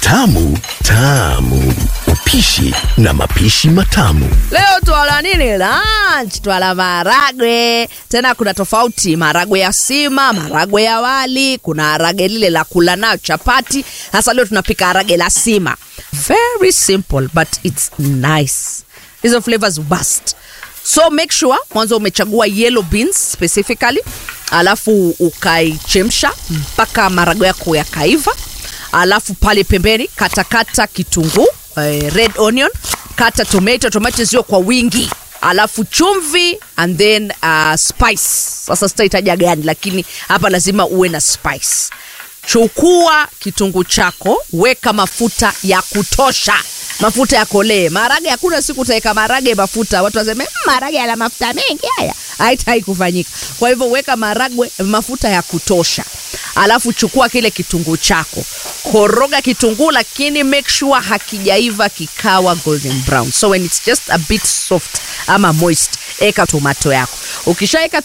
Tamu tamu, upishi na mapishi matamu. Leo twala nini lunch? Twala maragwe. Tena kuna tofauti, maragwe ya sima, maragwe ya wali, kuna harage lile la kula nayo chapati. Hasa leo tunapika harage la sima, very simple but it's nice. Hizo flavors bust. So make sure mwanzo umechagua yellow beans specifically, alafu ukaichemsha mpaka maragwe yako yakaiva alafu pale pembeni katakata kitunguu eh, red onion kata tomato tomato zio kwa wingi alafu chumvi and then uh, spice sasa sitahitaja gani lakini hapa lazima uwe na spice chukua kitunguu chako weka mafuta ya kutosha mafuta yakolee marage hakuna siku utaweka marage mafuta watu waseme "Mm, marage yana mafuta mengi haya haitai kufanyika kwa hivyo weka maragwe mafuta ya kutosha alafu chukua kile kitunguu chako koroga kitunguu lakini make sure hakijaiva kikawa golden brown so when it's just a bit soft ama moist eka tomato yako ukishaeka